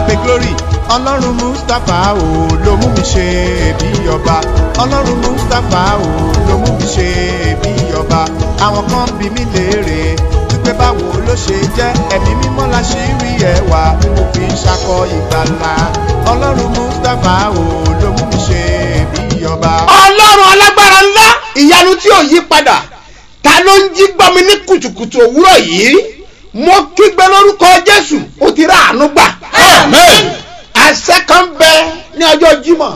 abe glory ọlọ́run mustapha o ló mú mi ṣe bí ọba ọlọ́run mustapha o ló mú mi ṣe bí ọba àwọn kan bí mi léèrè wípé báwo ló ṣe jẹ́ ẹ̀mí mímọ́ la ṣì rí ẹwà tí mo fi ń ṣakọ ìgbàlà ọlọ́run mustapha o ló mú mi ṣe bí ọba. ọlọ́run alágbára ńlá ìyanu tí ò yí padà ta ló ń jí gbọ́ mi ní kùtùkùtù òwúrọ̀ yìí mo kígbe lórúkọ jésù ó ti rà àánú gbà. Amen. àṣẹ kan bẹ ní ọjọ́ jímọ̀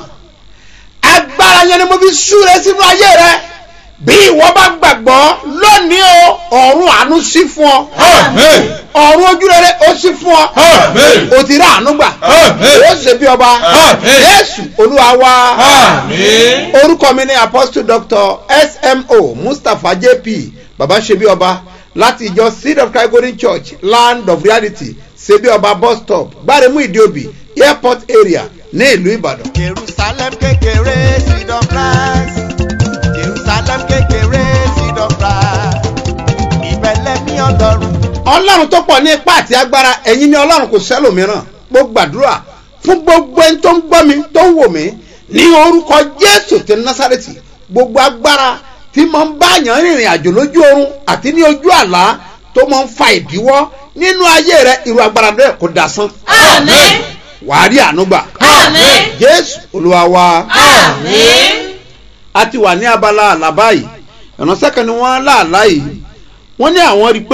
agbára yẹn ni mo fi súre sínú ayé rẹ bí ìwọ bá gbàgbọ́ lónìí o ọ̀run àánú sí fún ọ Amen. ọ̀run ojúrere ó sí fún ọ Amen. ó ti rà àánú gbà Amen. ó ṣe bí ọba Amen. jésù olúwa wa Amen. orúkọ mi ni apostle doctor smo mustapha jp baba ṣebí ọba láti ìjọ seed of christ golden church land of reality ṣebí ọba bus stop gbáremú ìdíòbí airport area ní ìlú ìbàdàn. jerusalem kékeré seed of christ jerusalem kékeré seed of christ ìbẹ̀lẹ̀ ní ọlọ́run. ọlọ́run tó pọ̀ ní ipá àti agbára ẹ̀yin ni ọlọ́run kò sẹ́lòmíràn mo gbàdúrà fún gbogbo ẹni tó ń gbọ́ mi tó ń wò mí ní orúkọ jésù ti násàrètì gbogbo agbára tí mo ń bá yàn rìnrìn àjò lójú oorun àti ní ojú àlá tó máa ń fa ìdíwọ́ nínú ayé rẹ irú agbára bẹ́ẹ̀ kò dasán Amen. wàá rí àánú gbà Amen. jésù olúwa wa Amen. a ti wà ní abala àlá báyìí ìránṣẹ́ kan ni wọ́n láàlá yìí wọ́n ní àwọn rí i pé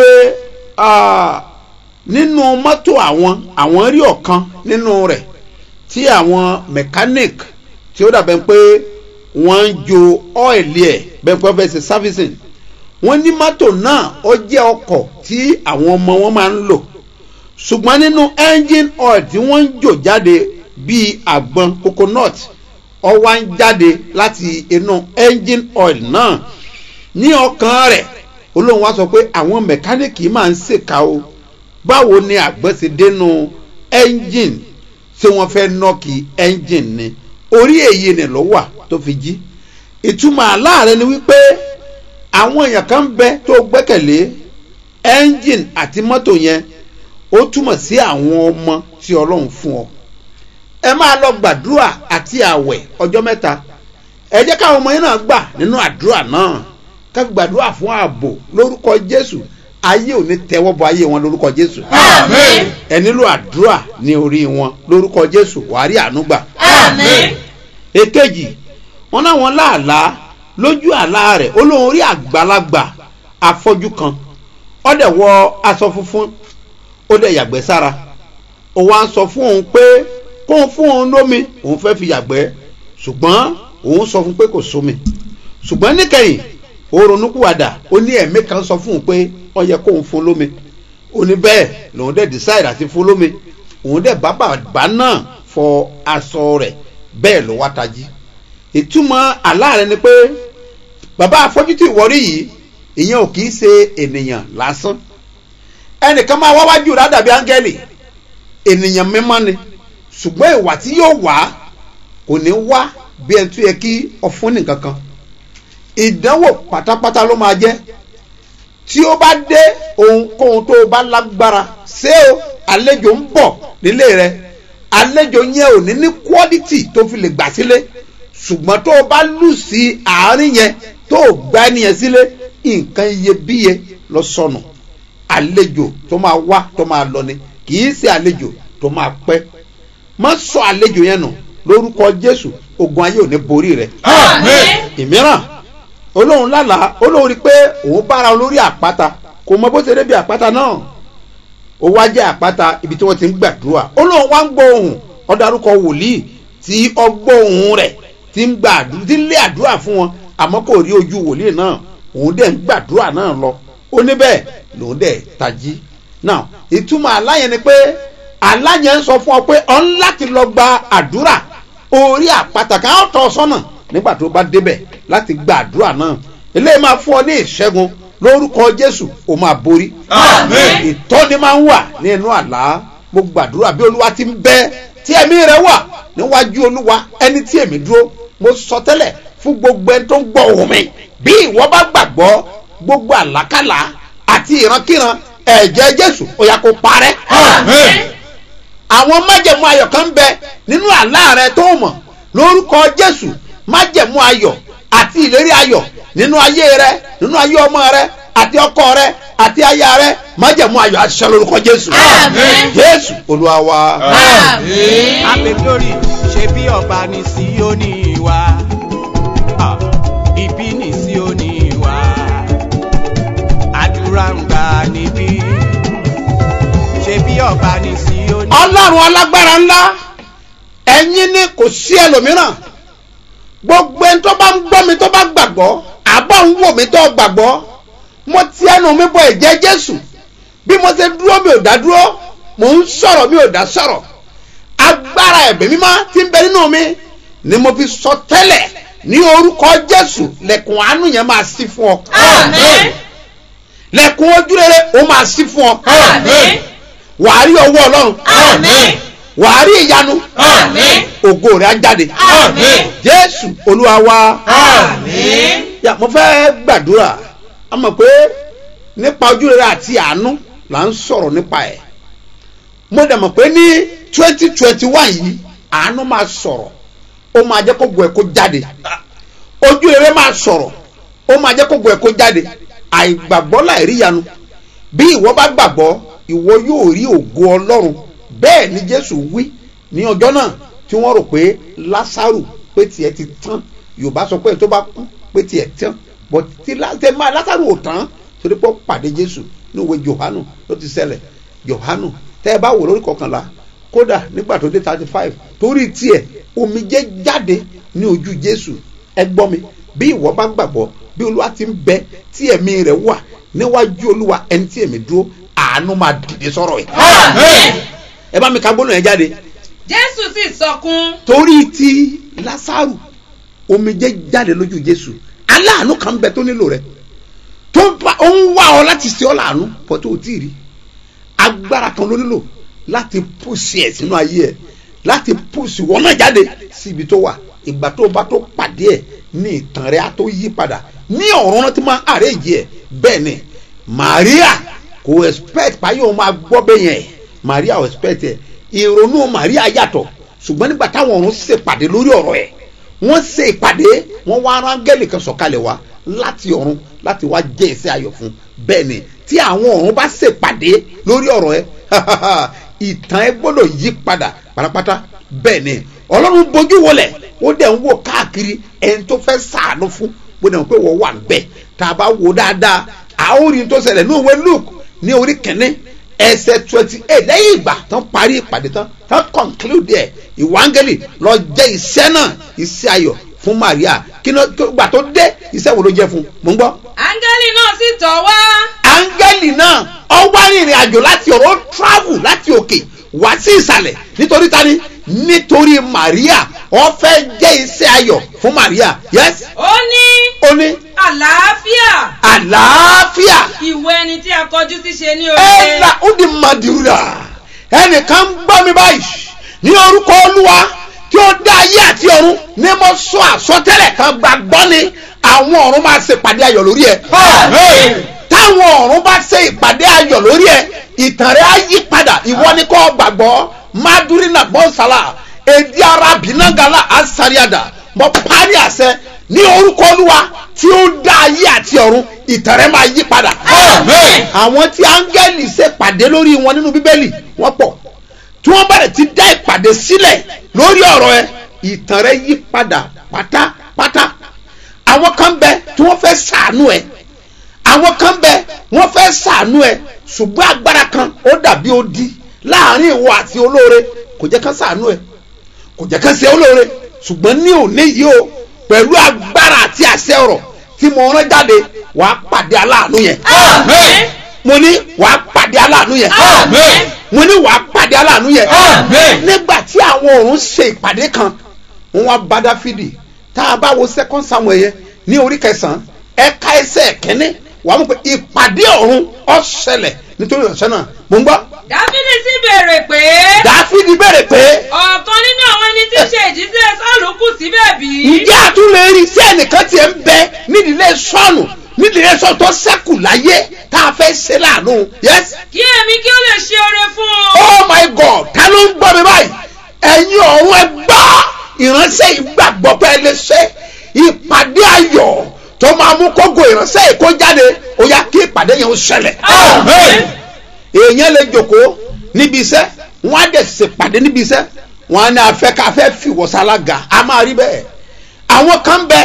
ah, nínú mọ́tò àwọn àwọn rí ọ̀kan nínú rẹ̀ tí àwọn mechanic tí ó dàbẹ̀ pé wọ́n ń jo ọ́ìlì ẹ̀ bẹ́ẹ̀ pé wọ́n fẹ́ ṣe servicing wọ́n ní mọ́tò náà ó jẹ́ ọkọ̀ tí àwọn ọmọ wọn máa ń lò ṣùgbọ́n nínú engine oil tí wọ́n ń jò jáde bíi àgbọn coconut ó wá ń jáde láti inú engine oil náà ní ọkàn rẹ̀ olóhùn wa sọ pé àwọn mẹkáníìkì máa ń ṣèkà o báwo ni àgbẹ̀ ṣe dénú engine ṣé wọ́n fẹ́ nọ́ọ̀kì engine ni orí èyí ni ló wà tó fi jí ìtumọ̀ aláàrẹ ni wípé àwọn èèyàn kan ń bẹ tó gbẹ́kẹ̀lé engine àti mọ́tò yẹn ó túmọ̀ sí àwọn ọmọ tí ọlọ́run fún ọ ẹ máa lọ gbàdúrà àti àwẹ̀ ọjọ́ mẹ́ta ẹ jẹ́ káwọn ọmọ yẹn náà gbà nínú àdúrà náà ká gbàdúrà fún ààbò lórúkọ jésù ayé ò ní tẹ́wọ́ bọ ayé wọn lórúkọ jésù Amen. ẹ nílò àdúrà ní orí wọn lórúkọ jésù wàá rí àánú gbà Amen. èkejì wọn náwọn láàlá lójú àlá rẹ̀ olóhùn orí àgbàlagbà afọ́jú kan ó dẹ̀ wọ aṣọ funfun ó dẹ̀ yàgbẹ́ sára ó wá ń sọ fún òun pé kóun fún òun lómi òun fẹ́ fi yàgbẹ́ ṣùgbọ́n òun sọ fún pé kò sómi ṣùgbọ́n níkẹyìn ó ronúkúwàdà ó ní ẹ̀mí kan sọ fún òun pé ó yẹ kóun fún lómi ó ní bẹ́ẹ̀ lòun dẹ̀ decide àti fún lómi òun dẹ̀ bá bàbá náà fọ aṣọ rẹ̀ bẹ́ẹ̀ ló wá tají ìtumọ̀ àlá rẹ̀ ni pé bàbá afọ́jú tí ìwọ́rí yìí ìyẹn ò kì í ṣe ènìyàn lásán ẹnìkan máa wá wájú rẹ̀ á dàbí áńgẹ́lì ènìyàn mímọ́ ni ṣùgbọ́n ìwà tí yóò wá kò ní wá bí ẹni tó yẹ kí ọfún nìkan kan ìdánwò pátápátá ló máa jẹ́ tí ó bá dé ohunkóhun tó o bá lágbára ṣé o àlejò ń bọ̀ nílé rẹ àlejò yẹn ò ní ní quality tó fi lè gbà sílé ṣùgbọ́n tó o bá lù sí àárín yẹn tó o gbá ẹnìyẹn sílé nǹkan iyebíye lọ sọnù àlejò tó máa wá tó máa lọ ni kì í ṣe àlejò tó máa pẹ́ má sọ àlejò yẹn nù lórúkọ jésù ogun ayé ò ní borí rẹ Amen. ìmíràn olóhùn lálàá olóhùn rí pé òun bára olórí àpáta kò mọ bó ṣe débi àpáta náà ó wá jẹ́ àpáta ibi tí wọ́n ti ń gbàdúrà olóhùn wá ń gbọ́ ohùn ọ̀darúkọ wòlíì tí ọgbọ́ ohùn rẹ̀ ti ń gba àdúrà ti ń lé àdúrà fún wọn àmọ́ kò rí ojú wòlíì náà òun dẹ̀ ń gbàdúrà náà lọ ó ní bẹ́ẹ̀ lòun dẹ̀ tají náà ìtumọ̀ aláyẹn ni pé aláyẹn ń sọ fún ọ pé ọ ń láti lọ gba àdúrà orí àpáta kan á tọ́ ọ sọ́nà nígbà tó bá débẹ̀ láti gba àdúrà náà eléyìí máa fún ọ ní ìṣẹ́gun lórúkọ jésù ó máa borí Amen. ìtọ́ni máa ń wà ní inú àlá mo gbàdúrà bí olúwa ti ń bẹ tí ẹ̀mí rẹ wà níwájú olúwa ẹni tí èmi dúró mo sọ tẹ́lẹ̀ fún gbogbo ẹni tó ń gbọ́ ohùn mi bí ìwọ bá gbàgbọ́ gbogbo àlákàlà àti ìrankíran ẹ̀jẹ̀ jésù ó yá kó parẹ́ Amen. àwọn májẹ̀mú ayọ̀ kan ń bẹ nínú àlá rẹ tó mọ̀ lórúkọ jésù májẹ̀mú ayọ̀ àti ìlérí ayọ̀ nínú ayé rẹ nínú ayé ọmọ rẹ àti ọkọ rẹ àti aya rẹ májẹ̀mú ayọ̀ àti ṣẹ lórúkọ jésù Àmín. jésù olúwa wa. Àmín. Happy glory ṣe bí ọba ní Síónì wa. Ah, Ibi ní Síónì wa. Àdúrà ń gbà níbí. Ṣe bí ọba ní Síónì. ọlọ́run alágbára ńlá ẹ̀yin ni kò sí ẹlòmíràn gbogbo ẹni tó bá ń gbọ́ mi tó bá gbàgbọ́ àbọ̀ ń wò mí tó gbàgbọ́ mo ti ẹnu mi bọ ẹ̀jẹ̀ jésù bí mo ṣe dúró mi ò dá dúró mò ń sọ̀rọ̀ mi ò dá sọ̀rọ̀ agbára ẹ̀mí mímọ́ tí ń bẹ nínú mi ni mo fi sọ tẹ́lẹ̀ ní orúkọ jésù lẹ̀kùn àánú yẹn máa ṣí fún ọ Àmín. lẹ̀kùn ojúrere ó máa ṣí fún ọ Àmín. wàá rí ọwọ́ ọlọ́run Àmín. wàá rí ìyanu Àmín. ògo rẹ̀ á jáde Àmín. jésù olúwa wa Àmín. yà mo fẹ́ gbàdúrà a mọ̀ pé nípa ojúrere àti àánú là ń sọ̀rọ̀ nípa ẹ̀ mo dẹ̀ mọ̀ pé ní twenty twenty one yìí àánú máa sọ̀rọ̀ ó máa jẹ́ kó gbọ́ ẹ̀ kó jáde ojúrere máa sọ̀rọ̀ ó máa jẹ́ kó gbọ́ ẹ̀ kó jáde àìgbàgbọ́ láìríyanu bí ìwọ bá gbàgbọ́ ìwọ yóò rí ògo ọlọ́run bẹ́ẹ̀ ni jésù wí ní ọjọ́ náà tí wọ́n rò pé lásàrù pé tiẹ̀ ti tán yorùbá sọ pé tó bá kú pé tiẹ̀ tán bọ̀ tí lásẹ̀ máa lásàrù ò tán torí pé ó pàdé jésù ní ìwé johanu ló ti ṣẹlẹ̀ johanu tẹ́ ẹ bá wò lórí kọkànlá kódà nígbà tó dé thirty five torí tiẹ̀ omijé jáde ní ojú jésù ẹ gbọ́ mi bí ìwọ bá gbàgbọ́ bí olúwa ti ń bẹ tí ẹ̀mí rẹ̀ wà níwájú olúwa ẹni tí èmi dúró àánú máa dìde sọ̀rọ̀ ẹ̀ Àmín. ẹ bá mi ka gbóná yẹn jáde jésù sì sọkún torí ti lásàrù omijé jáde lójú jésù aláàánú kan bẹ tó nílò rẹ tó ń bá ó ń wá ọ láti ṣe ọ láàánú pọ̀ tó o tí ì rí agbára kan ló nílò láti pùsì ẹ̀ sínú ayé ẹ̀ láti pùsì wọn náà jáde sí ibi tó wà ìgbà tó o bá tó pàdé ẹ̀ ní ìtàn rẹ̀ á tó yí padà ní ọ̀run náà ti máa àrèjì ẹ̀ bẹ́ẹ̀ ni Maria kò expect báyìí òun máa gbọ́ bẹ́ẹ̀ yẹn Maria ò expect ẹ̀ ìrònú Maria yàtọ̀ ṣùgbọ́n nígbà táwọn ọ̀run ṣèpàdé lórí ọ̀rọ̀ ẹ̀ wọ́n ṣe ìpàdé wọ́n wá rángẹ́lì kan sọ̀kalẹ̀ wá láti ọ̀run láti wá jẹ́ iṣẹ́ ayọ̀ fún bẹ́ẹ̀ ni tí àwọn ọ̀run bá ṣèpàdé lórí ọ̀rọ̀ ẹ̀ ìtàn ẹ gbọ́dọ̀ yí padà pátápátá bẹ́ẹ̀ ni ọlọ́run bojú wọlẹ̀ ó dẹ̀ ń wò káàkiri ẹni tó fẹ́ sàánú fún bó dẹ̀ ń pé wọ́n wà ń bẹ̀ tá a bá wò dáadáa àórí tó ṣẹlẹ̀ ní òwe Luke ní orí kẹ́ni ẹsẹ̀ twenty eight lẹ́yìn ìgbà tán parí ìpàdé tán tán conclude ẹ̀ ìwángẹ́lì lọ jẹ́ iṣẹ́ náà iṣẹ́ ayọ̀ fún Maria kí ni gbà tó dé iṣẹ́ wo ló jẹ́ fún mò ń gbọ́. áńgẹ́lì náà sì tọ̀ wá áńgẹ́lì náà ó wá rìnrìn àjò láti ọ̀rọ̀ ó travel láti òkè wá sí ìsàlẹ̀ nítorí tani nítorí Maria ó fẹ́ jẹ́ iṣẹ́ ayọ̀ fún Maria yes ó ní ó ní àlàáfíà àlàáfíà ìwọ ẹni tí a kọjú sí ṣe ní oore ẹ̀la ó di madura ẹnìkan ń gbọ́ mi báyìí ní orúkọ olúwa tí ó dá ayé àti ọ̀run ní mo sọ àsọtẹ́lẹ̀ kan gbàgbọ́ ni àwọn ọ̀run máa ṣe ìpàdé ayọ̀ lórí ẹ̀ Àmín. táwọn ọ̀run bá ṣe ìpàdé ayọ̀ lórí ẹ̀ ìtàn rẹ̀ á yí padà ìwọ ni kò gbàgbọ́ madurina bọ́nsálà èdè arabi nàgàlà asariada mo parí àṣẹ ní orúkọ olúwa tí ó dá ayé àti ọ̀run ìtàn rẹ̀ máa yí padà Àmín. àwọn tí áńgẹ́lì ṣèpàdé lórí wọn nínú bíbélì wọ́n pọ̀ tí wọ́n bẹ̀rẹ̀ ti dá ìpàdé sílẹ̀ lórí ọ̀rọ̀ ẹ ìtàn rẹ yí padà pátápátá àwọn kan bẹ tí wọ́n fẹ́ ṣàánú ẹ àwọn kan bẹ wọ́n fẹ́ ṣàánú ẹ ṣùgbọ́n agbára kan ó dàbí odi láàrin ìwọ àti olóore kò jẹ́ kán ṣàánú ẹ kò jẹ́ kán ṣe olóore ṣùgbọ́n ní òní yìí o pẹ̀lú agbára àti àṣẹ ọ̀rọ̀ tí mo rán jáde wàá pàdé aláàánú yẹn Àmín. mo ní wàá pàdé aláàánú yẹn Àmín. mo ní wàá pàdé aláàánú yẹn Àmín. nígbà tí àwọn ọ̀run ṣe ìpàdé kan wọn wá bá dáfídì tá a bá wo second samuel yẹn ní orí kẹsàn-án ẹ̀ka ẹsẹ̀ kẹ́ni wàá mọ̀ pé ìpàdé ọ̀run ó ṣẹlẹ̀ nítorí ọ̀sẹ̀ náà mo ń gbọ́ dáfídì sì béèrè pé dáfídì béèrè pé ọ̀kan nínú àwọn ẹni tí ń ṣe ìjíṣẹ́ sọ́ọ̀lù kù síbẹ̀ bí. ǹjẹ́ àtúnlẹ̀ rí sí ẹnìkan tiẹ̀ ń bẹ nídìílé sọ́ọ̀nù nídìílé sọ́ọ̀nù tó ṣẹ́kù láyé tá a fẹ́ ṣe láàánú yes kí èmi kí ó lè ṣe oore fún un. oh my god ta ló ń ń gbọ́ mi báyìí ẹ̀yin ọ̀run ẹ gbọ́ ìránṣẹ́ ìgbàgbọ́ pé ẹ lè ṣe ìpàdé ayọ̀ tó máa mú kógo ìránṣẹ́ yìí kó jáde ó yá kí ìpàdé yẹn ó ṣẹlẹ̀ Amen. èèyàn lè jòkó níbi iṣẹ́ wọ́n á dẹ̀ ṣèpàdé níbi iṣẹ́ wọ́n á ní afẹ́ ká fẹ́ fìwọ́ sálága a máa rí bẹ́ẹ̀ àwọn kan bẹ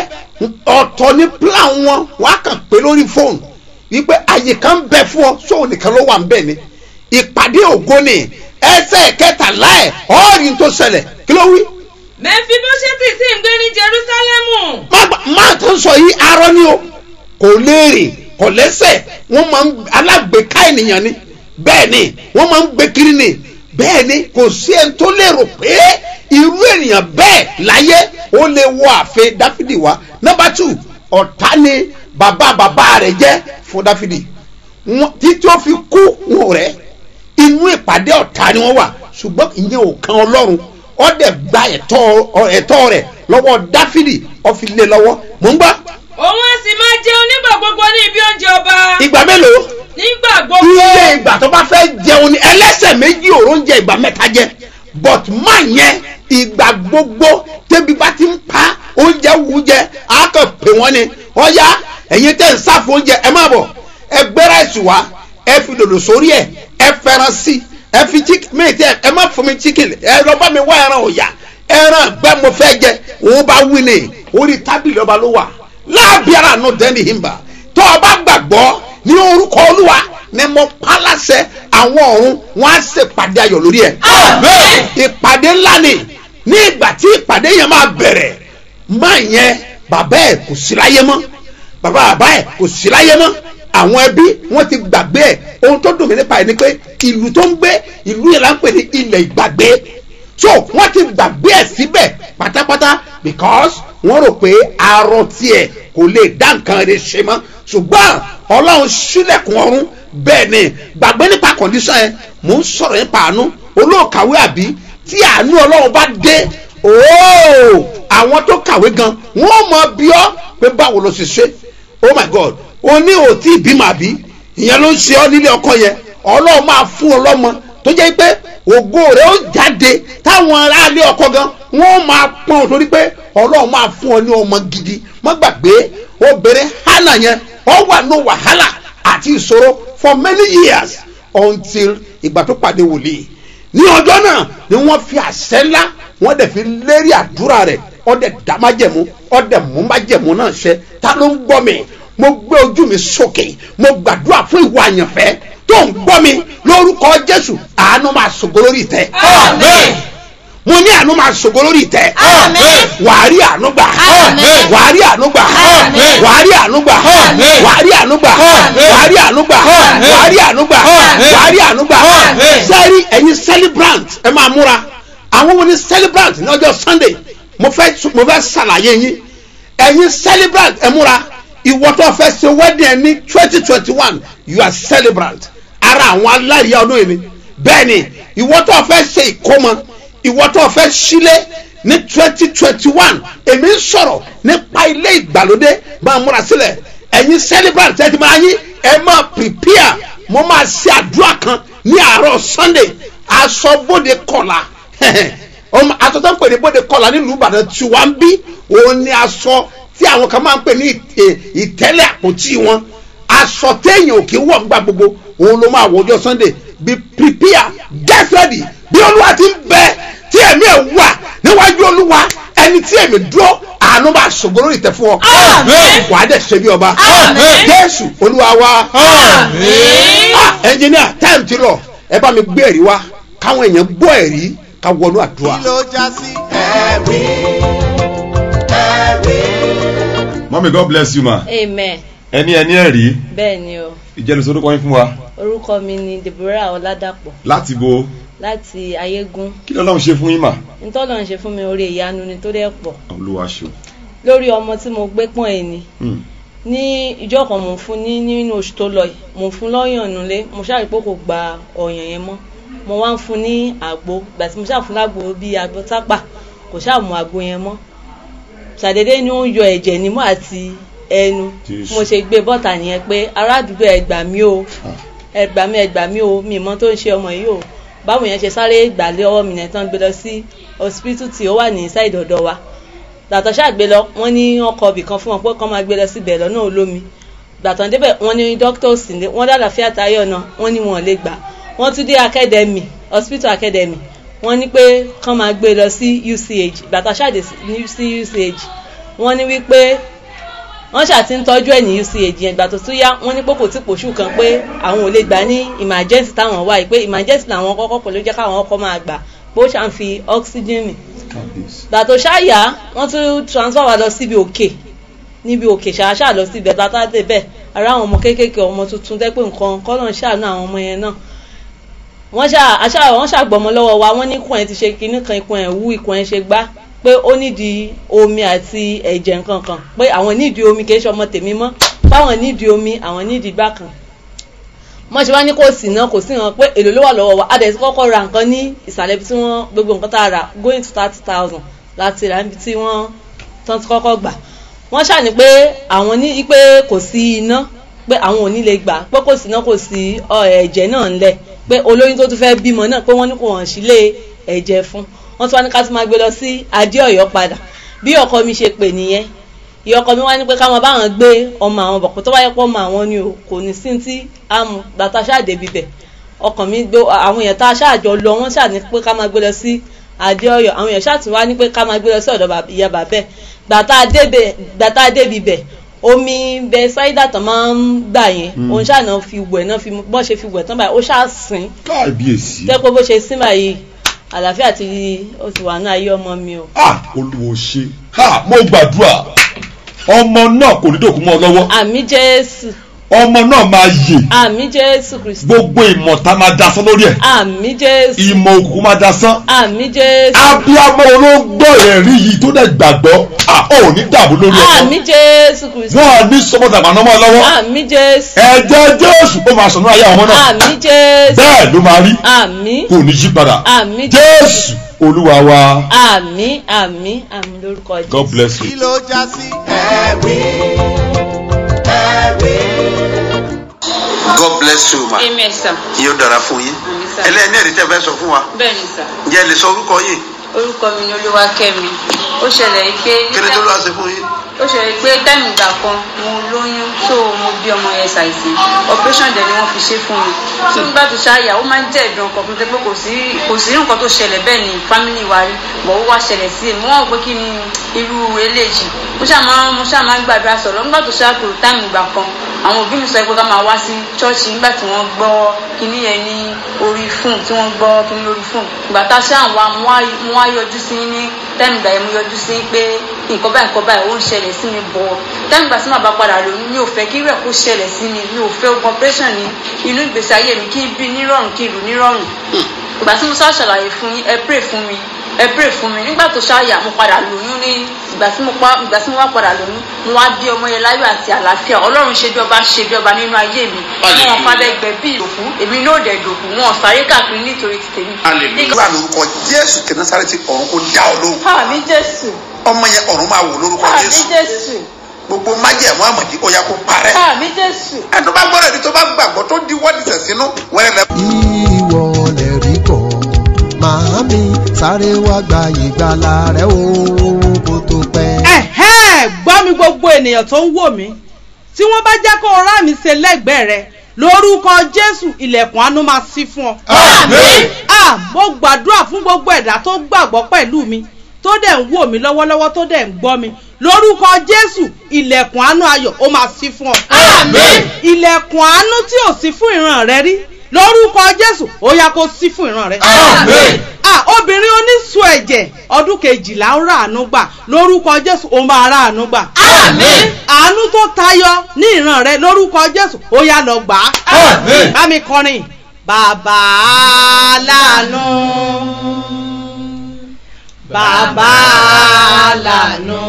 ọ̀tọ̀ ní plan wọn wọ́n á kàn pé lórí fóònù wípé àyè kan bẹ fún ọ sóò nìkan ló wà ń bẹ̀ ni ìpàdé ògo ni ẹsẹ̀ kẹtàlá ẹ̀ ọ́ọ̀rì tó ṣẹlẹ̀ kí ló wí mẹfibóṣẹ́tì sì ń gbé ní jerúsálẹ́mù. má gbà- má tó ń sọ yìí arọ ni o kò léèrè kò lẹ́sẹ̀ wọ́n máa ń alágbèéká ènìyàn ni bẹ́ẹ̀ ni wọ́n máa ń gbé kiri ni bẹ́ẹ̀ ni kò sí ẹni tó lérò pé irú ènìyàn bẹ́ẹ̀ láyé ó lè wọ ààfin dáfídì wá nọ́mbà tù ọ̀tá ni bàbá bàbá rẹ̀ jẹ́ fún dáfídì Wọ́n- títí ó fi kú wọn rẹ̀ inú ìpàdé ọ̀tá ni wọ́n wà ṣùgbọ́n ìyẹn ò kan ọlọ́run ó dẹ̀ gba ẹ̀tọ́ ẹ̀tọ́ rẹ̀ lọ́wọ́ dáfídì ó fi lé lọ́wọ́ mò ń gbọ́ òun á sì máa jẹun nígbà gbogbo ní ibi oúnjẹ ọba. ìgbà mélòó nígbà gbogbo. iye ìgbà tó bá fẹ́ jẹun ni ẹlẹ́sẹ̀ méjì òró ń jẹ ìgbà mẹ́ta jẹ but má yẹn ìgbà gbogbo tẹ́bi bá ti ń pa oúnjẹ wù jẹ á kàn pè wọ́n ni ọ̀ya ẹ̀yin tẹ́ ń sáfù oúnjẹ ẹ má bọ̀ ẹ gbé ráìsì wá ẹ fi dòdò sórí ẹ ẹ fẹ́ràn sí ẹ fi chicken méjì ẹ má fún mi chicken ẹ lọ bá mi wá ẹran ọ̀yà ẹran gbẹ mo fẹ́ jẹ òun bá wí ni orí tábìlì ọba ló wà láàbíàrà nù dẹ́ni himba tó o bá gbàgbọ́ ní orúkọ olúwa ni mo pa láṣẹ àwọn ọ̀run wọn á ṣèpàdé ayọ̀ lórí ẹ̀. Amen. ìpàdé ńlá ni ní ìgbà tí ìpàdé yẹn máa bẹ̀rẹ̀ máa yẹn bàbá ẹ̀ kò sí láyé mọ́ bàbá bàbá ẹ̀ kò sí láyé mọ́ àwọn ẹbí wọn ti gbàgbé ẹ̀ ohun tó dùn mí nípa ẹ̀ ni pé ìlú tó ń gbé ìlú yẹn là ń pè ní ilẹ̀ ìgbàgbé so wọ́n ti gbàgbé ẹ̀ síbẹ̀ pátápátá because wọ́n rò pé arọ tiẹ̀ kò lè dá nǹkan rẹ̀ ṣe mọ́ ṣùgbọ́n ọlọ́run sílẹ̀kùn ọ̀run bẹ́ẹ̀ ni gbàgbé nípa kọ̀ǹdíṣàn yẹn mò ń sọ̀rọ̀ nípa àánú olóòkàwé àbí tí àánú ọlọ́run bá dé ooo àwọn tó kàwé gan wọ́n mọ bí ọ́ pé báwo ló ṣe ṣe oh my god o ní òtí ìbímọ àbí ìyẹn ló ń ṣe ọ́ nílé ọkọ yẹn ọlọ́run máa fún ọ lọ́mọ tó jẹ́ pé ògo rẹ̀ ó jáde táwọn aráalé ọkọ gan wọ́n máa pọ́n ọ torí pé ọlọ́run máa fún ọ ní ọmọ gidi má gbàgbé obìnrin hannah yẹn ọ wà ní wàhálà àti ìṣòro for many years until ìgbà tó pàdé wòlíì ní ọjọ́ náà ni wọ́n fi àṣẹ ńlá wọ́n dẹ̀ fi lérí àdúrà rẹ̀ ọ dẹ̀ dá májẹ̀mú ọ dẹ̀ mú májẹ̀mú náà ṣẹ ta ló ń gbọ́ mi mo gbé ojú mi sókè mo gbàdúrà fún ìwà àyànfẹ́ tó ń gbọ́ mi lórúkọ jésù àánú máa ṣògo lórí ìtẹ́ Amen. mo ní àánú máa ṣògo lórí ìtẹ́ Amen. wàá rí àánú gbà Amen. wàá rí àánú gbà Amen. wàá rí àánú gbà Amen. wàá rí àánú gbà Amen. wàá rí àánú gbà Amen. wàá rí àánú gbà Amen. wàá rí àánú gbà Amen. sẹ́rí ẹ̀yin celebrant ẹ máa múra àwọn wo ni celebrant ní ọjọ́ sunday mo fẹ́ mo fẹ́ ṣàlàyé yín ẹ̀yin celebrant ẹ múra ìwọ tó fẹ́ ṣe wedding ẹ ní twenty twenty one you are celebrant ara àwọn aláríyá ọdún yìí ni bẹ́ẹ̀ ni ìwọ tó fẹ́ ṣe ìkómọ ìwọ tó fẹ́ sílé ní twenty twenty one èmi ń sọ̀rọ̀ nípa ilé ìgbàlódé máa múra sílẹ̀ ẹ̀yin celebrant ẹ ti máa yín ẹ máa prepare mo máa ṣe àdúrà kan ní àárọ̀ sunday aṣọ bóde kọ̀la ọmọ aṣọ tó ń pè ní bóde kọ̀la nílùú ìbàdàn tí wọ́n ń bí òun ni aṣọ tí àwọn kan máa ń pè ní ìtẹ- ìtẹ́lẹ̀ àpótí wọn aṣọ téèyàn ò kí ń wọ̀ nígbà gbogbo òun ló máa wọ ọjọ́ sunday be prepare get ready bí olúwa ti ń bẹ tí ẹ̀mí ẹ̀ wà níwájú olúwa ẹni tí ẹ̀mí dúró àánú máa ṣògo lórí ìtẹ́ fún ọ Amen. wàá dẹ̀ ṣe bí ọba Amen. jésù olúwa wa Amen. ah ẹnjìníà táìmù ti lọ ẹ bá mi gbé ẹ̀rí wá káwọn èèyàn gbọ́ ẹ̀rí ká wọnú àdúrà. kí ló já sí ẹ̀rí ẹ̀rí. mọ́mí god bless you ma amen ẹni ẹni ẹ̀rí bẹ́ẹ̀ ni o ìjẹ́nu sórúkọ yín fún wa orúkọ mi ni deborah ọládàpọ̀ láti bo láti ayégún kí lọ́lọ́run ṣe fún yín mà ntọ́nà ń ṣe fún mi orí ìyanu ni tó dẹ̀ pọ̀ olúwa ṣe lórí ọmọ tí mo gbé pọ́n ẹ̀ ni Hmm. ní ìjọ kan mò ń fún ní nínú oṣù tó lọ yìí mò ń fún lọ́yàn nulẹ̀ mo ṣáà rí pé kò gba ọ̀yàn yẹn mọ́ mo wá ń fún ní àgbo ìgbà tí mo ṣáà fún lágbo bíi àgbo tápà kò ṣáà mú àgbo yẹn mọ́ ṣàdédé ni ó ń yọ ẹ̀jẹ̀ nímú àti ẹnu Jésù. mo ṣe gbé bọ́tà nìyẹn pé ará àdúgbò ẹ gbà mí o Ah. ẹ gbà mí ẹ gbà mí o mi mọ tó ń ṣe ọmọ yìí o báwo yẹn ṣe sáré gbàlé ọwọ́ mi yẹn tán gbé lọ sí hospital tí ó wà ní side ọ̀dọ̀ wa gbàtàn ṣàgbé lọ wọ́n ní wọ́n kọ ibì kan fún wọn pé kán máa gbé lọ síbẹ̀ lọ́nà olómi gbàtàn débẹ̀ wọ́n ní dókítà òsì lé wọ́n dàlàfíà táyọ̀ náà wọ́n ní wọn ò lè gbà wọ́n tún dé academy hospital academy wọ́n ní pé kán máa gbé lọ sí uch gbàtàn ṣàdé sí uch wọ́n ní wípé wọ́n ṣáà ti ń tọ́jú ẹ̀ ní uch yẹn ìgbà tó tún yá wọ́n ní pé kò tí pòṣù kan pé àwọn ò lè gbà ní emergency táwọn wáyé pé emergency làwọn kọ́kọ́ pẹ̀lú jẹ́ káwọn ọkọ̀ máa gbà pé ó ṣàn fi oxygen gbà tó ṣáàyà wọ́n tún transfer wa lọ síbi òkè níbi òkè ṣàṣà lọ síbi ẹ̀ta tá a dé bẹ́ẹ̀ ara àwọn ọmọ kéékèèké ọmọ tuntun tẹ́ pé nǹkan kọ́nà ṣàánú àwọn ọmọ yẹn náà wọ́n ṣà àṣà wọ́n ṣàgbọ́mọ lọ́wọ́ wa wọ́n ní ikùn ẹ̀ ti ṣe kinní kan ikùn ẹ̀ wú ikùn ẹ̀ ṣe gbá pé ó nídìí omi àti ẹ̀jẹ̀ nǹkan kan pé àwọn nídìí omi kì í ṣe ọmọ tèmi mọ́ báwọn nídìí omi àwọn nídìí gbá kan wọ́n ṣe wá ní kò sí náà kò sí hàn pé èlò ló wà lọ́wọ́ wa a dẹ̀ ti kọ́kọ́ ra nǹkan ní ìsàlẹ̀ ibi tí wọ́n gbogbo nǹkan tá a rà going to thirty thousand láti rà níbi tí wọ́n tán ti kọ́kọ́ gbà wọ́n ṣàní pé àwọn ní pé kò sí iná pé àwọn ò ní lè gbà pé kò sí iná kò sí ẹ̀jẹ̀ náà ńlẹ̀ pé olóyún tó tún fẹ́ bímọ náà pé wọ́n ní kò hàn sílé ẹ̀jẹ̀ fún wọ́n tún wá ní ká tún máa gbé lọ sí adéọ̀yọ́ padà bí ọkọ mi ṣe pè nìyẹn ìyá ọkọ mi wá ní pé káwọn báwọn gbé ọmọ àwọn bọ̀pọ̀ tó wáyé pọ̀ ọmọ àwọn ni o kò ní sí tí àmú gbàtà ṣáàdé bíbẹ̀ ọkàn mi gbé àwọn èèyàn tá a ṣáàjọ lọ wọ́n ṣáà ní pé ká máa gbé lọ sí adéọ̀yọ́ àwọn èèyàn ṣáà tún wá ní pé ká máa gbé lọ sí ọ̀dọ̀ ìyá bàbẹ́ gbàtà dé bíbẹ̀ omi bẹ ṣáídà tán máa ń gbà yẹn òun ṣáà náà fi wẹ̀ náà fi bọ́ ṣe fi wẹ̀ tán báyìí ó ṣáà sìn káàbíyèsí. tẹ́ pé bó ṣe sín báyìí àlàáfíà ti ó ti wà ní ayé ọmọ mi o. ah olùwò ṣe ha mo gbàdúrà ọmọ náà kò ní dòkú mọ́ ọ lọ́wọ́ àmì jésù ọmọ náà máa yè àmì jésù kristu gbogbo ìmọ̀ta máa dasán lórí ẹ̀ àmì jésù ìmọ̀ òkùnkùn máa dasán àmì jésù abiyamọ olóńgbò ẹ̀rí yìí tó dẹ̀ gbàgbọ́ ah ò ní dààmú lórí àmì ọmọ jésù kristu wọn à ní sọmọdàgbà náà mọ́ ọ lọ́wọ́ àmì jésù ẹ̀jẹ̀ jésù ó máa sọ̀nù ayé àwọn náà àmì jésù bẹ́ẹ̀ ló máa rí àmì kò ní yí padà àmì jésù olúwa wa àmì àmì àmì lórúkọ jésù. god bless you. kí ló já sí. ẹ̀rí ẹ̀rí. god bless you ma amen sir yóò dára fún yín Àmín, sir. ẹlẹ́ni ẹ̀rí tẹ́ fẹ́ sọ fún wa bẹ́ẹ̀ ni sir ǹjẹ́ ẹ lè sọ orúkọ yìí orúkọ mi ni olúwakẹ́mi ó ṣẹlẹ̀ yìí pé kí ni tó lọ́wọ́ ṣe fún yín. ó ṣẹlẹ̀ pé táìmù ìgbà kan mo lóyún tó mo bí ọmọ yẹn ṣàìsàn operation dẹ̀ ni wọ́n fi ṣe fún mi tó nígbà tó ṣáàyà ó máa ń jẹ́ ẹ̀dùn ọkàn fún mi pé kò sí kò sí nǹkan tó ṣẹlẹ̀ bẹ́ẹ̀ ni family wa rí bọ̀ ó wá ṣẹlẹ̀ sí èmi wọ́n rò pé kí ni irú eléyìí mo ṣáà máa mo ṣáà máa ń gbàdúrà sọ̀rọ̀ nígbà tó ṣáà kúrò táìmù ìgbà kan àwọn òbí mi sọ pé ká máa wá sí ṣọ́ọ̀ṣì nígbà tí wọ́n gbọ́ kíní yẹn ní orí fún tí wọ́n gbọ́ kíní lórí fún ìgbà tá a ṣáà wá mo wá mo wá yọjú sí ní táìmù ìgbà yẹn mo yọjú sí pé nǹkan báyìí nǹkan báyìí ó ń ṣẹlẹ̀ sí mi bọ̀ táìmù ìgbà tí màá bá padà lóyún mi ò fẹ́ kí rẹ̀ kó ṣẹlẹ̀ sí mi mi ò fẹ́ ogun operation ní inú ìgbésí ayé mi kí n bí nírọ̀rùn kí n lù nírọ̀rùn ìgbà tí mo sá ṣàlàyé fún yín ẹ pray fún mi ẹ pray fún mi nígbà tó ṣáàyà mo padà lóyún ní ìgbà tí mo pa ìgbà tí mo wá padà lóyún mo wá bí ọmọ yẹn láyọ̀ àti àlàáfíà ọlọ́run ṣe bí ọba ṣe bí ọba nínú ayé mi wọn padà ẹgbẹ́ bí ìdòkú èmi náà dẹ̀ dòkú wọn sáré káàkiri nítorí ti tèmi. nígbà lórúkọ jésù kí nasareti ọ̀run kò dá ọ lóhùn àmì jésù ọmọ yẹn ọ̀run máa wò lórúkọ àmì jésù jésù gbogbo májẹ̀mú àmọ̀dí ó yá kó parẹ́ àmì jésù. ẹni tó bá gbọ́dọ̀ ẹni tó bá gbàgbọ́ tó di wọ́ọ̀dì sẹ̀ sínú wẹ́rẹ́ lẹ́ ìwọ lè rí kọ́ màámi sáré wá gba ìgbàlà rẹ o kó tó pẹ́. ẹ̀hẹ́ gbọ́ mi gbogbo ènìyàn tó ń wò mí tí wọ́n bá jẹ́ kó o rá mi ṣe lẹ́gbẹ̀ẹ́ rẹ lórúkọ jésù ilẹ̀kùn àánú máa ṣí fún ọ. Àmín. ah mo gbàdúrà fún gbogbo ẹ̀dá tó gbàgbọ́ pẹ̀lú mi tó dẹ̀ ń wò mí lọ́wọ́lọ́wọ́ tó dẹ̀ ń gbọ́ mi lórúkọ jésù ilẹ̀kùn àánú ayọ̀ ó máa ṣí fún ọ. Àmín. ilẹ̀kùn àánú tí ò sí fún ìran rẹ rí lórúkọ jésù ó yá kó ṣí fún ìran rẹ. Àmín. ah obìnrin oníṣu ẹ̀jẹ̀ ọdún kejìlá ń rà àánú gbà lórúkọ jésù ó máa rà àánú gbà. Àmín. àánú tó tayọ ní ìran rẹ lórúkọ jésù ó yá lọ gbà á. Àmín. bá mi kọrin bàbá lànà bàbá lànà.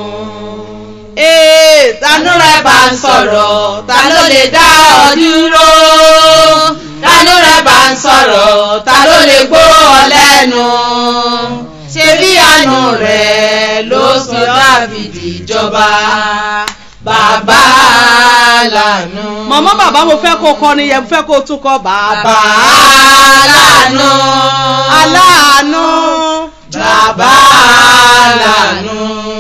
ee tanú rẹ bá ń sọ̀rọ̀ ta ló lè dá ọ dúró tanú rẹ bá ń sọ̀rọ̀ ta ló lè gbó ọ lẹ́nu ṣe bí àánú rẹ ló sọ dábìdì jọba bàbá lànà. láàánú. mọ̀mọ́ bàbá mo fẹ́ kó kọrin yẹn mo fẹ́ kó tún kọ bàbá láàánú. aláàánú bàbá láàánú.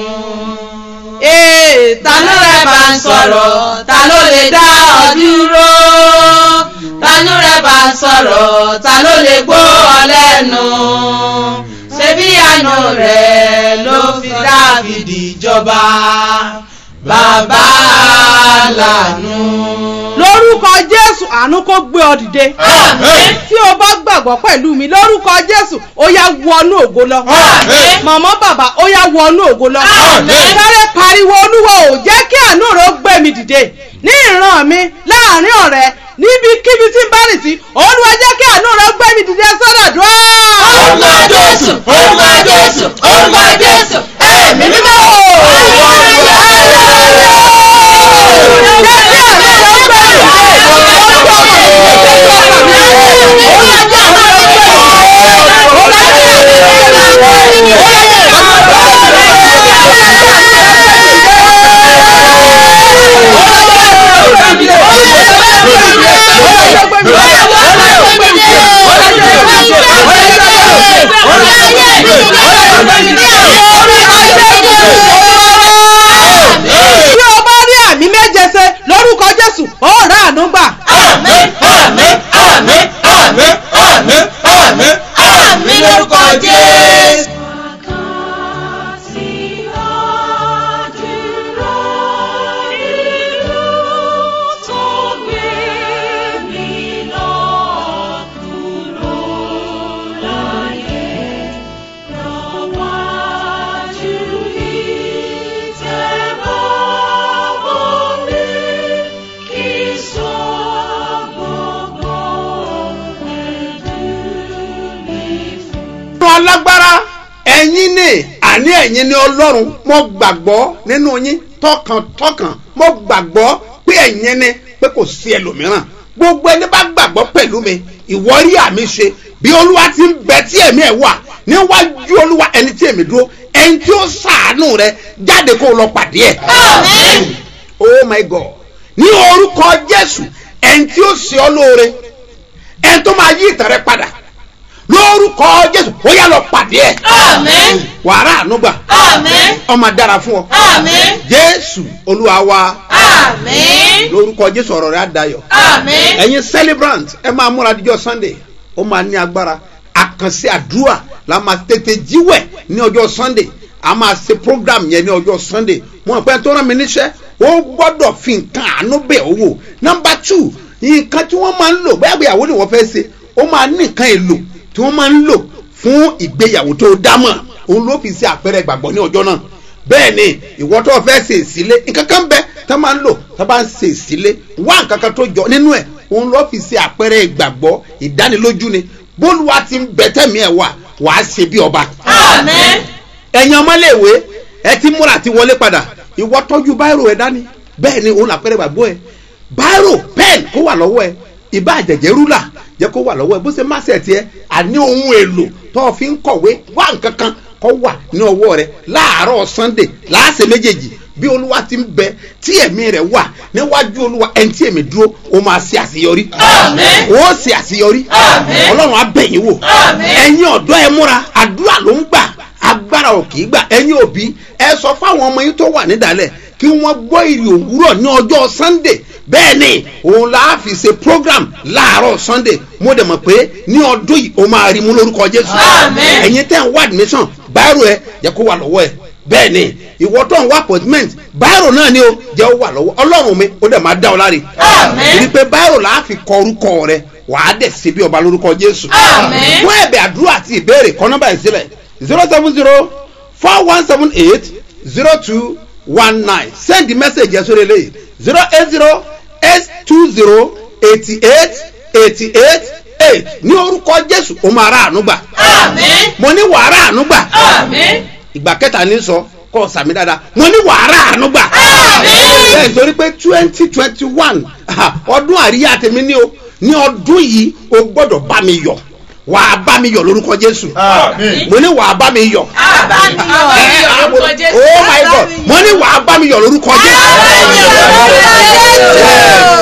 ee tanú rẹ̀ bá ń sọ̀rọ̀ ta ló lè dá ọ dúró. tanú rẹ̀ bá ń sọ̀rọ̀ ta ló lè gbọ́ ọ lẹ́nu. ṣebí àánú rẹ̀ ló fi dáfídì jọba. bàbá láàánú. lórúkọ jésù àánú kó gbé ọ dìde Àmín. tí o bá gbàgbọ́ pẹ̀lú mi lórúkọ jésù ó yá wọnú ògo lọ Àmín. mọ̀mọ́ bàbá ó yá wọnú ògo lọ Àmín. sáré pariwo olúwa ò jẹ́ kí àánú rẹ̀ ó gbé mi dìde ní ìran mi láàrin ọ̀rẹ́ níbikíbi tí n bá rìn sí olúwa jẹ́ kí àánú rẹ̀ ó gbé mi dìde sọ́dọ̀ dùn orúkọ jésù orúkọ jésù orúkọ jésù ẹ̀mí mímọ́. bí o bá rí àmì méje ṣe lórúkọ jésù ó rà àánú gbà. Àmín, àmín, àmín, àmín, àmín, àmín, àmín lórúkọ Jésù. ọlọ́run alágbára ẹ̀yin ni àní ẹ̀yin ni ọlọ́run mo gbàgbọ́ nínú yín tọkàntọkàn mo gbàgbọ́ pé ẹ̀yin ni pé kò sí ẹlòmíràn gbogbo ẹni bá gbàgbọ́ pẹ̀lú mi ìwọ rí àmì ṣe bí olúwa ti ń bẹ tí ẹ̀mí ẹ̀ wà níwájú olúwa ẹni tí èmi dúró ẹni tí ó sàánú rẹ jáde kó o lọ pàdé ẹ̀. Àmín. oh my god ní orúkọ jésù ẹni tí ó ṣe ọ lóore ẹni tó máa yí ìtàn rẹ padà lórúkọ jésù ó yá lọ pàdé ẹ Àmín. wàrà ànúgbà Àmín. ọmọ dára fún ọ Àmín. jésù olúwa wa Àmín. lórúkọ jésù ọ̀rọ̀ rẹ á dayọ̀ Àmín. ẹ̀yin celebrant ẹ máa múra díjọ́ sunday ó máa ní agbára àkànṣe àdúrà la máa tètè jíwẹ̀ ní ọjọ́ sunday a máa ṣe program yẹn ní ọjọ́ sunday mo pẹ́ tó rán mi níṣẹ́ ó gbọ́dọ̀ fi nǹkan àánú bẹ̀ ó wò number two nǹkan tí wọ́n máa ń lò bóyá ìgbéyàwó ni wọ́n fẹ́ ṣe ó máa ní nǹkan èlò tí wọ́n máa ń lò fún ìgbéyàwó tó dámọ̀ òun ló fi ṣe àpẹẹrẹ ìgbàgbọ́ ní ọjọ́ náà bẹ́ẹ̀ ni ìwọ tó fẹ́ ṣe ìsílé nǹkan kan bẹ tá máa ń lò tá bá ń ṣe ìsílé wá nǹkan kan tó jọ nínú ẹ̀ òun ló fi ṣe àpẹẹrẹ ìgbàgbọ́ ìdánilójú ni bólúwa ti ń bẹ tẹ̀mí ẹ̀ wà wàá ṣe bí ọba. Àmín. ẹ̀yin ọmọléèwé ẹ ti múra àti wọlé padà ìwọ tọ́jú báírò ẹ dání bẹ́ẹ̀ ni òun làpẹẹrẹ ìgbàgbọ́ ẹ báírò pẹ́ẹ̀n kó wà lọ́wọ́ ẹ ìbá àjẹjẹ rúlà jẹ́ kó wà lọ́wọ́ ẹ bó ṣe má ṣe tiẹ̀ àní ohun èlò tó o fi ń kọ̀wé wá nǹkan kan kó wà ní ọwọ́ rẹ láàárọ̀ sunday láàṣẹ méjèèjì bí olúwa ti ń bẹ tí ẹ̀mí rẹ̀ wà níwájú olúwa ẹni tí èmi dúró ó máa ṣe àṣeyọrí Àmín. ó ṣe àṣeyọrí Àmín. ọlọ́run á bẹ̀ yín wò Àmín. ẹ̀yin ọ̀dọ́ ẹ múra àdúrà ló ń gbà agbára ò kì í gbà ẹ̀yin òbí ẹ sọ fáwọn ọmọ yín tó wà nídàálẹ̀ kí wọ́n gbọ́ ìrì òwúrọ̀ ní ọjọ́ sunday bẹ́ẹ̀ ni òun la á fi ṣe program láàárọ̀ sunday mo dẹ̀ mọ̀ pé ní ọdún yìí o máa rí mú lórúkọ jésù Àmín. ẹ̀yin tẹ́ ń wá admission báírò ẹ jẹ́ kó wà lọ́wọ́ ẹ bẹ́ẹ̀ ni ìwọ tó ń wá appointment báírò náà ni o jẹ́ ó wà lọ́wọ́ ọlọ́run mi ó dẹ̀ máa dá ọ láre Àmín. torí pé báírò la á fi kọ orúkọ rẹ wàá dẹ̀ ṣe bí ọba lórúkọ jésù Àmín. fún ẹ̀bẹ̀ àdúrà àti ìbéèrè kọ́ nọ́mbà yìí sílẹ̀ zero seven zero four one seven eight zero two one nine send the message yẹn sórí eléyìí zero eight zero eight two zero eighty eight eighty eight eight ní orúkọ jésù ó máa rà àánú gbà Àmín. mo ní wàá rà àánú gbà Àmín. ìgbà kẹta ní sọ kọ́ sàmì dáadáa mo ní wàá rà àánú gbà Àmín. bẹ́ẹ̀ nítorí pé twenty twenty one ọdún àríyá tèmi ní o ní ọdún yìí o gbọ́dọ̀ bá mi yọ̀ wàá bá mi yọ̀ lórúkọ jésù Àmín. mo ní wàá bá mi yọ̀ Àbámiyọ̀ lórúkọ Jésù. oh my god mo ní wàá bá mi yọ̀ lórúkọ jésù. Àbámiyọ̀ lórúkọ Jésù.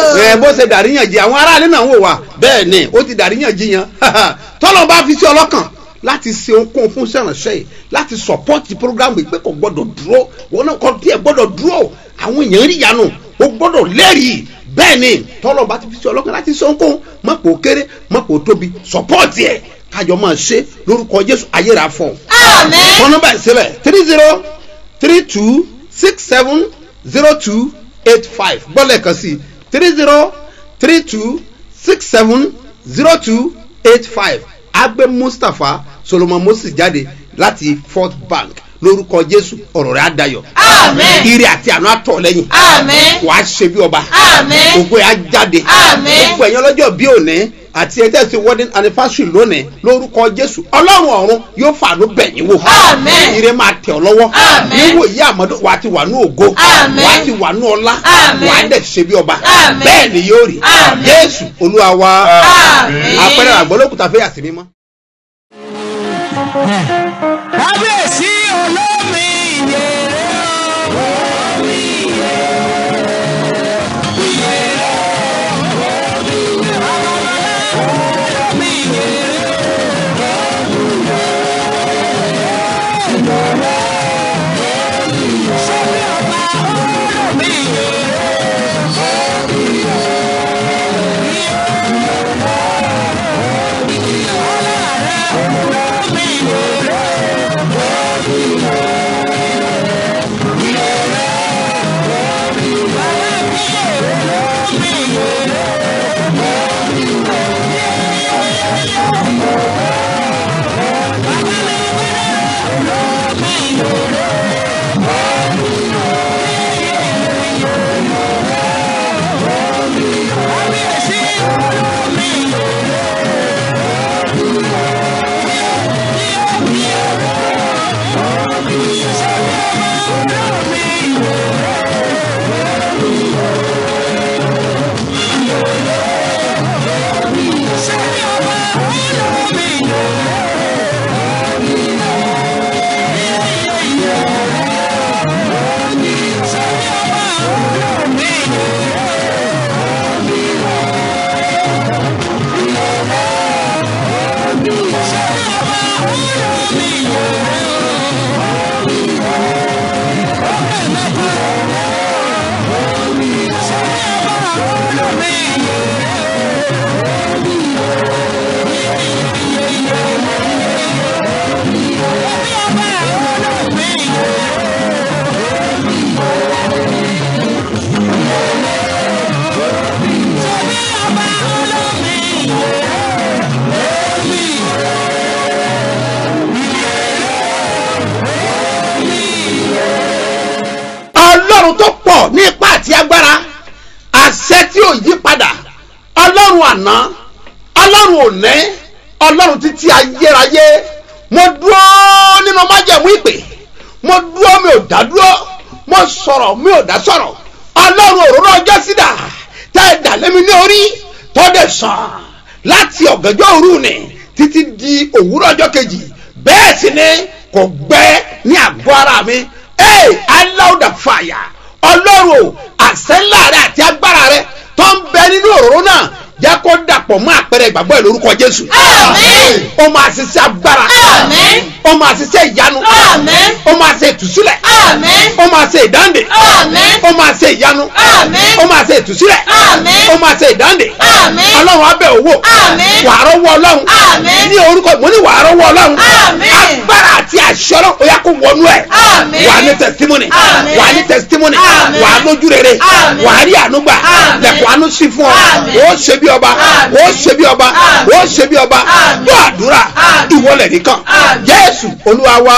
ṣe dàríyànjiyàn àwọn aráàlú náà wò wá bẹ́ẹ̀ ni ó ti dàríyànjiyàn tọ́lọ́ bá fi sí ọlọ́kàn láti ṣe ohunkóhun fún sẹ́ránṣẹ́ yìí láti sọ̀pọ́tì programu yìí pé kò gbọ́dọ̀ dúró wọn náà kọ́ tiẹ̀ gbọ́dọ̀ dúró àwọn èèyàn rí yanu ó gbọ́dọ̀ lẹ́rìí bẹ́ẹ̀ ni tọ́lọ́ bá ti fi sí ọlọ́kàn láti ṣe ohunkóhun mọ̀pọ̀ kéré mọ̀pọ̀ tóbi sọ̀pọ́tì ẹ̀ kájọ máa ṣe lórúkọ jésù ayéra fún un. Àmín. fún nọ́mbà ìsílẹ̀ three zero three two six seven zero two eight five gbọ́dọ̀ kan sí three zero three two six seven zero two eight five agbe mustapha solomon moses jáde láti fort bank lórúkọ jésù ọ̀rọ̀ rẹ̀ á dayọ̀ Àmín. ire àti àánú àtọ̀ lẹ́yìn Àmín. wàá ṣe bí ọba Àmín. ògo ẹ̀ á jáde Àmín. gbogbo ẹ̀yàn lọ́jọ́ bí òní àti ẹ̀jẹ̀ sí wedding anniversary lónìí lórúkọ jésù ọlọ́run ọ̀run yóò fàánú bẹ̀yìn wò Àmín. ire máa tẹ̀ ọ́ lọ́wọ́ Àmín. níwò yí àmọ́dún wàá ti wà ní ògo Àmín. wàá ti wà ní ọlá Àmín. wàá dẹ̀ ṣe bí ọba Àmín. bẹ́ẹ̀ ni yóò rí Àmín. jésù olúwa wa Àmín. àpẹẹrẹ àgbọ̀lókùtà fẹ́yà sí mímọ́. kábíyèsí olómi ìyèrè ọlọ́run tó pọ̀ ní ipá àti agbára àṣẹ tí ò yí padà ọlọ́run àná ọlọ́run òní ọlọ́run títí ayérayé mo dúró nínú májẹ̀mú ìpè mo dúró mi ò dá dúró mo sọ̀rọ̀ mi ò dá sọ̀rọ̀ ọlọ́run òróró ọjọ́ sídà tẹ́ ẹ dà lémi ní orí tọ́dẹ̀ sàn láti ọ̀gànjọ́ òru ni títí di òwúrọ̀ ọjọ́ kejì bẹ́ẹ̀ sì ni kò gbẹ ní àgọ́ ara mi ee aláwùdà fàyà ọlọ́run àṣẹ ńlá rẹ àti agbára rẹ tó ń bẹ nínú òróró náà jẹ́ kó dàpọ̀ mọ́ àpẹẹrẹ ìgbàgbọ́ ẹ̀ lórúkọ jésù. Àmín. ó máa ṣiṣẹ́ agbára. Àmín. ó máa ṣiṣẹ́ ìyanu. Àmín. ó máa ṣe ìtúsílẹ̀. Àmín. ó máa ṣe ìdáǹdè. Àmín. ó máa ṣe ìyanu. Àmín. ó máa ṣe ìtúsílẹ̀. Àmín. ó máa ṣe ìdáǹdè. Àmín. ọlọ́run abẹ́ owó. Àmín. wàá rọ́wọ́ ọlọ́run. Àmín. ní orúkọ mo ní wàá rọ́wọ́ ọlọ́run. Àmín. agbára àti àṣẹ ọlọ́run ó yá kó wọnú ẹ̀. Àmín. wàá ní testimony. Àmín. wàá ní testimony. Àmín. wàá lójú rere. Àmín. wàá rí àánú gbà. Àmín. lẹ̀kùn àánú sí fún ọ. Àmín. ó ṣe bí ọba. Àmín. ó ṣe bí ọba. Àmín. ó ṣe bí ọba. Àmín. gbọ́ àdúrà Àmín. ìwọlẹ̀ nìkan. Àmín. jésù olúwa wa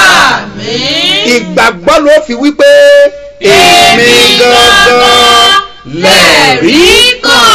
Àmín. ìgbàgbọ́ ló fi wípé Èmi gangan lẹ́rìí lẹ̀rí kan.